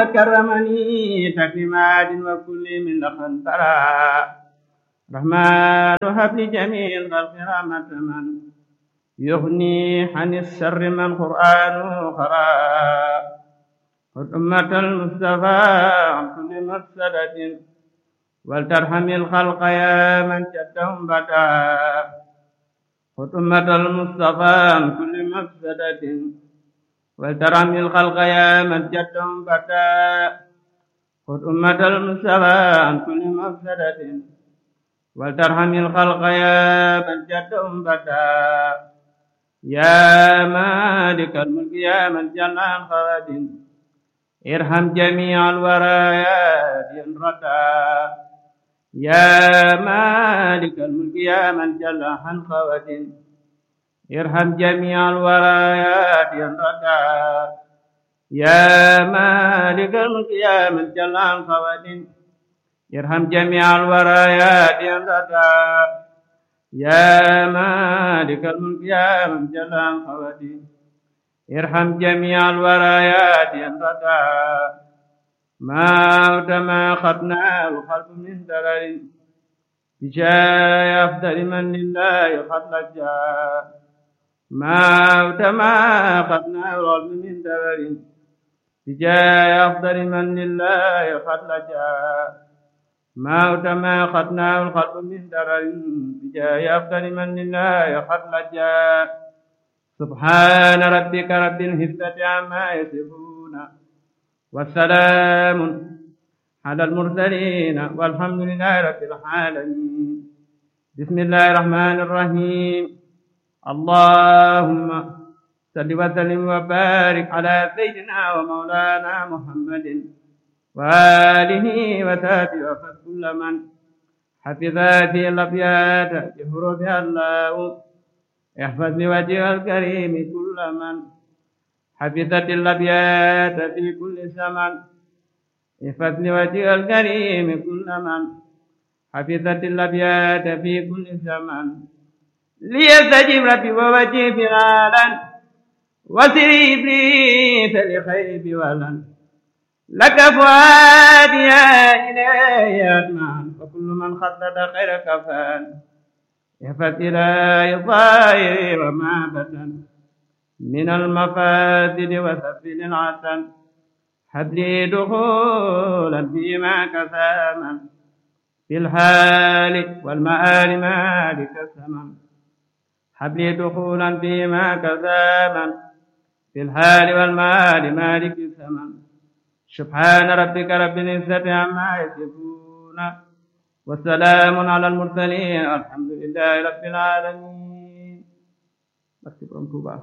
وكرمني تكريمات وكل من لقد ترى رحمن هب لجميع الخلق رحمة من يغني عن السر من قرآنه قرأ أمة المصطفى عن كل مفسدة ولترحم الخلق يا من جدهم بدا أمة المصطفى عن كل مفسدة ولترحم الخلق يا من جدهم بدا أمة المصطفى عن كل مفسدة ولترحم الخلق يا من جدهم بدا يا مالك الملك يا من جل عن خواد ارحم جميع الورايات ردا يا مالك الملك يا من جل عن خواد ارحم جميع الورايات ردا يا مالك الملك يا من جل عن خواد ارحم جميع الورايات ردا يا مالك الملك يا من جل عن خواتي ارحم جميع الورايات ينقطع ما ما خطنا الخلق من درر بجاي أفضل من لله قد لجا ما ما خطنا الخلق من درر بجاي أفضل من لله قد لجا ما ما خدناه الخلق من درر بجاه أفضل من لله قد لجا سبحان ربك رب العزة عما يصفون والسلام على المرسلين والحمد لله رب العالمين بسم الله الرحمن الرحيم اللهم صل وسلم وبارك على سيدنا ومولانا محمد وآله وصحبه وفد كل من حفظ هذه الأبيات بحروفها الله احفظ لوجهها الكريم كل من حفظت الأبيات في كل زمن احفظ لوجهها الكريم كل من حفظت الأبيات في كل زمن ليستجب ربي ووجه فرالا وسري إبليس لخيب ولن لك فؤادي يا إلهي أدمان وكل من خطط خير كفان يفت إلى الظاهر وما بدن من المفاسد وسفل العسن هب لي دخولا فيما كساما في الحال والمآل مالك الثمن هب لي دخولا فيما كساما في الحال والمال مالك الثمن سبحان ربك رب العزة عما يصفون وسلام على المرسلين الحمد لله رب العالمين Merci Touba.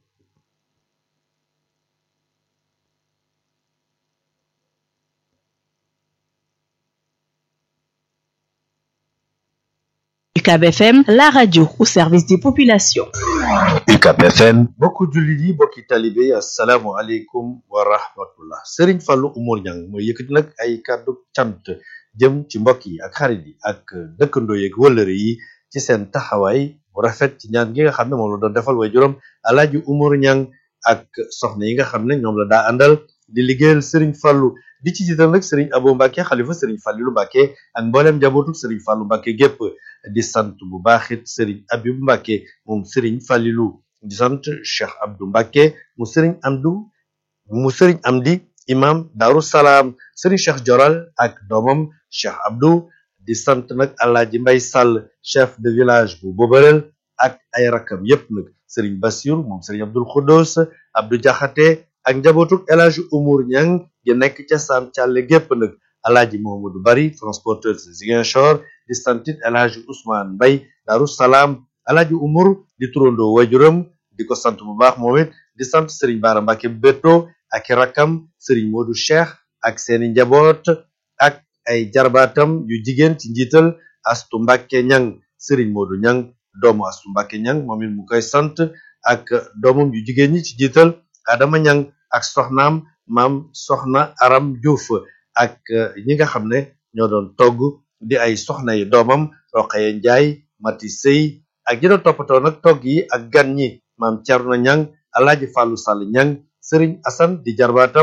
UCAB FM, la radio au service des populations. UCAB FM mbokku jullit yi mbokki talibe yi asalaamu aleykum wa rahmatullah Serigne Fallou Oumar Niang mooy yëkkati nag ay kàddu cant jëm ci mbokk yi ak xarit yi ak dëkkandoo yeeg wëllëre yi ci seen taxawaay bu rafet ci ñaan gi nga xam ne moom la doon defal way juróom Alaaji Oumar Niang ak soxna yi nga xam ne ñoom la daa àndal di liggéeyal Serigne Fallou di ci jiital nag Serigne Abo Mbacke xalifa Serigne Fallilou Mbacke ak mboolem njabootu Serigne Fallou Mbacke gépp di sant bu baaxit Serigne Abibou Mbacke moom Serigne Fallilou di sant Cheikh Abdou Mbacke mu Serigne Amdou mu Serigne Amdi imam Daaru Salaam Serigne Cheikh Joral ak doomam Cheikh Abdou di sant nag Alaaji Mbay Sall chef de village bu Bobarel ak ay rakam yépp nag Serigne Bassirou moom Serigne Abdoul Khoudous Abdou Diakhaté ak njabootuk El Hadji Oumar Niang gi nekk ca Sam Thialé gépp nag Alaaji Mohamadou Bari transporteur de Ziguinchor di santit El Hadji Ousmane Mbay Daaru Salaam Alaaji Oumar di turandoo wajuram di ko sant bu baax moom it di sant Serigne Bara Mbacke Beto ak i rakkam Serigne Modou Cheikh ak seeni njaboot ak ay jarbaatam yu jigéen ci njiital Astu Mbacke Niang Serigne Modou Niang doomu Astu Mbacke Niang moom it mu koy sant ak doomam yu jigéen ñi ci jiital Adama Niang ak soxnaam maam soxna Aram Diouf ak ñi nga xam ne ñoo doon togg di ay soxna yi doomam Roqaye Njaay Mati Sey ak ñi doon toppatoo nag togg yi ak gan ñi maam Thierno Niang Alaaji Fàllu Sall Niang Sëriñ Asan di jarbaatam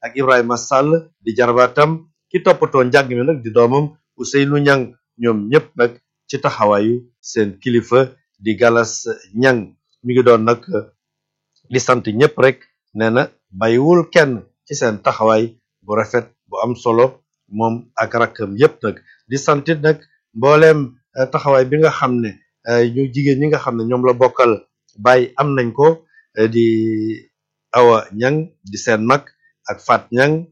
ak Ibrahima Sall di jarbaatam ki toppatoo njàng mi nag di doomam Ousseynou Ñang ñoom ñëpp nag ci taxawaayu seen kilifa di Galas Ñang mi ngi doon nag di sant ñëpp rek nee na bàyyiwul kenn ci seen taxawaay bu rafet bu am solo moom ak rakkam yëpp nag di santit nag mbooleem taxawaay bi nga xam ne ñu jigéen ñi nga xam ne ñoom la bokkal bàyyi am nañ ko di awa ñang di seen mag ak Fat ñang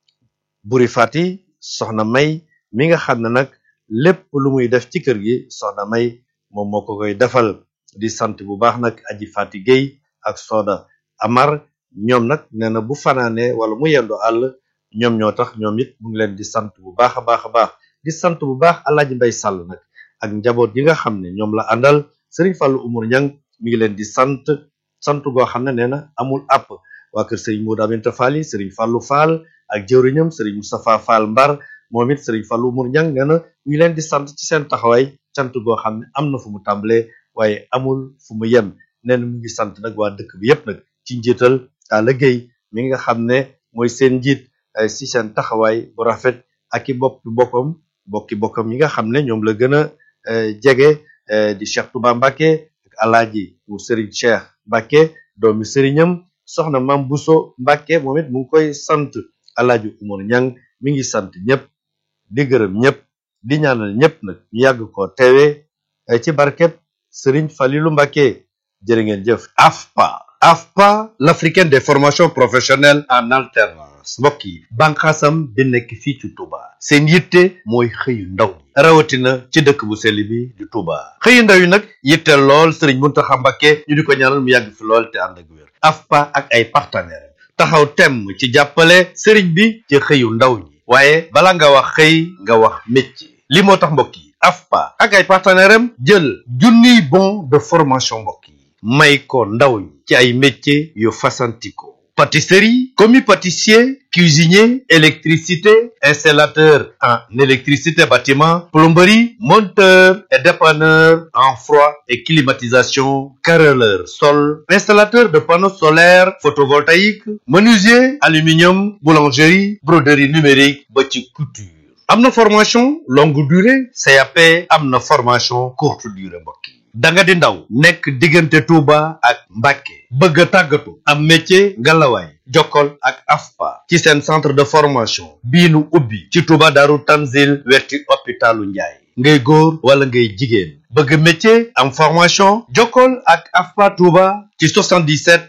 buri fati soxna may mi nga xam ne nag lépp lu muy def ci kër gi soxna may moom moo ko koy defal di sant bu baax nag aji fati Guèye ak Soda Amar ñoom nag nee na bu fanaane wala mu yendu àll ñoom ñoo tax ñoom it mu ngi leen di sant bu baax a baax a baax di sant bu baax Alaaji Mbay Sàll nag ak njaboot yi nga xam ne ñoom la àndal Sëriñ Fàllu Umar Ñang mi ngi leen di sant sant goo xam ne nee na amul àpp waa kër Sëriñ Moodu Aminta Fall yi Sëriñ Fàllu Fall ak jëwriñam Sëriñ Moustapha Fall Mbar moom it Sëriñ Fàllu Umar Ñang nee na mu ngi leen di sant ci seen taxawaay sant goo xam ne am na fu mu tàmbalee waaye amul fu mu yem nee na mu ngi sant nag waa dëkk bi yépp nag ci njiital Talla Gueye mi nga xam ne mooy seen njiit si seen taxawaay bu rafet ak i boppi boppam bokki bokkam yi nga xam ne ñoom la gën a jege di Cheikh Touba Mbacke ak alaaji mu Serigne Cheikh Mbacke doomi sëriñam soxna Mam Bousso Mbacke moom it mu ngi koy sant alaaji Umar Ñang mi ngi sant ñëpp di gërëm ñëpp di ñaanal ñëpp nag ñu yàgg ko teewee ci barkeb Serigne Falilou Mbacke jërë ngeen jëf AFPA AFPA l'africaine des formations professionnelles en alternance mbokk yi bànqaasam bi nekk fii ci Touba seen yitte mooy xëyu ndaw ñi rawatina ci dëkk bu sell bi di Touba xëyu ndaw yi nag yitte lool Serigne Mountakha Mbacké ñu di ko ñaanal mu yàgg fi lool te ànd ak wér AFPA ak ay partenaires taxaw temm ci jàppale Serigne bi ci xëyu ndaw ñi waaye bala nga wax xëy nga wax métier li moo tax mbokk yi AFPA ak ay partenaires am jël junniy bon de formation mbokk yi may ko ndaw ñi ci ay métiers yu fasantikoo pâtisserie commis pâtissier cuisinier électricité installateur en électricité bâtiment plomberie monteur et dépanneur en froid et climatisation carreleur sol installateur de panneaux solaires photovoltaïques menuisier aluminium boulangerie broderie numérique ba ci couture am na formation longue durée CAP am na formation courte durée mbokk yi da nga di ndaw nekk diggante Touba ak Mbacké bëgg a tàggatu am métier ngalawaay jokkol ak AFPA ci seen centre de formation bii nu ubbi ci Touba Daaru Tanzil wetti hôpitalu Njaay ngay góor wala ngay jigéen bëgg métier am formation jokkol ak AFPA Touba ci 77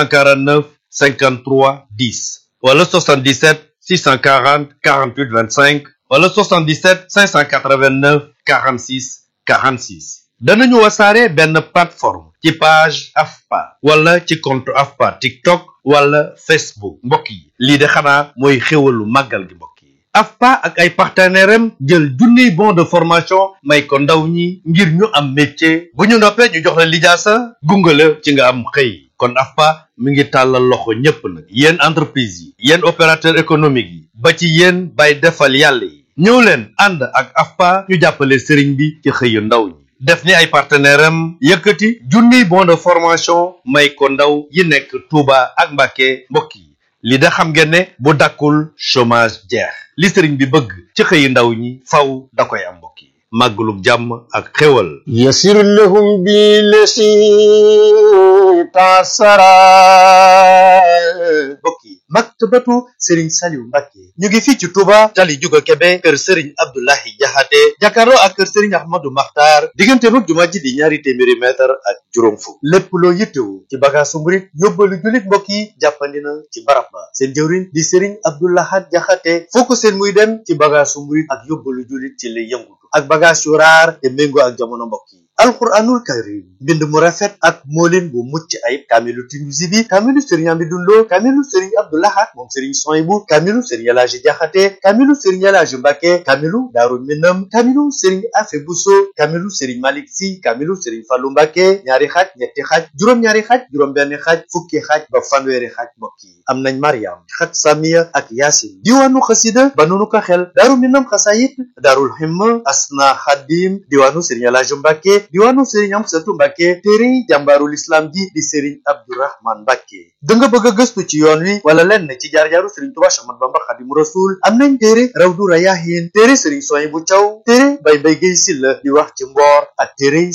649 53 10 wala 77 640 48 25 wala 77 589 46 46 danañu wasaare benn plateforme ci page AFPA wala ci compte AFPA TikTok wala Facebook mbokk yi lii de xanaa mooy xéwalu màggal gi mbokk yi AFPA ak ay partenaires am jël junniy bon de formation may ko ndaw ñi ngir ñu am métier bu ñu noppee ñu jox la lijaasa gunge la ci nga am xëy kon AFPA mi ngi tàllal loxo ñépp nag yéen entreprise yi yéen opérateur économique yi ba ci yéen bay defal yàlla yi ñëw leen ànd ak AFPA ñu jàppale sëriñ bi ci xëyu ndaw ñi def ni ay partenaire am yëkkati junniy bon de formation may ko ndaw yi nekk Touba ak Mbacké mbokk yi li da xam ngeen ne bu dakkul chômage jeex li sëriñ bi bëgg ci xëyi ndaw ñi faw da koy am mbokk yi màggalug jàmm ak xéwal يسر لهم بالذي تعسرا mbokk yi maktabatu sëriñ Saliou Mbacké ñu ngi fii ci Touba tali juga Kebe kër sëriñ Abdoulahi Jaxate jàkkaarloo ak kër sëriñ Ahmadou Makhtar diggante mag jumaa ji di ñaari téeméeri mètre ak juróom fukk lépp loo yittewu ci bagaasu murit yóbbalu jullit mbokk yi jàppandi na ci barab ba seen jëwriñ di sëriñ Abdoulahat Jaxate foo ko seen muy dem ci bagaasu murit ak yóbbalu jullit ci lay yëngutu ak bagaas yu raar te méngoo ak jamono mbokk yi alquranul karim mbind mu rafet ak moolin bu mucc ayib kaamilu Tinuusi bi kaamilu sëriñ Amidou Lo kaamilu sëriñ Abdoulahat moom sëriñ Soyibu kaamilu sëriñ Elaaji Jaxate kaamilu sëriñ Elaaji Mbàkke kaamilu Daaru Minam kaamilu sëriñ Afe Buso kaamilu sëriñ Malik Si kaamilu sëriñ Fallu Mbàkke ñaari xaaj ñetti xaaj juróom-ñaari xaaj juróom-benn xaaj fukki xaaj ba fanweeri xaaj mbokk yi am nañ Mariam xat Samiya ak Yaasin diwaanu xasida ba nunu ko xel Daaru Minam xasayit Daarul Himma Asna Xadim diwaanu sëriñ Elaaji Mbàkke diwaanu sëriñ Amsatu Mbàkke téere jàmbaarul islam ji di sëriñ Abdourahman Mbàkke da nga bëgg a gëstu ci yoon wi wala lenn ci jaar-jaaru sëriñ Tuubaa Axmadu Bamba Xaadimu Rasuul am nañ téere Rawdu Rayaahiin téere sëriñ Soy bu Caw téere Bay Mbay Gay Silla di wax ci mboor ak téere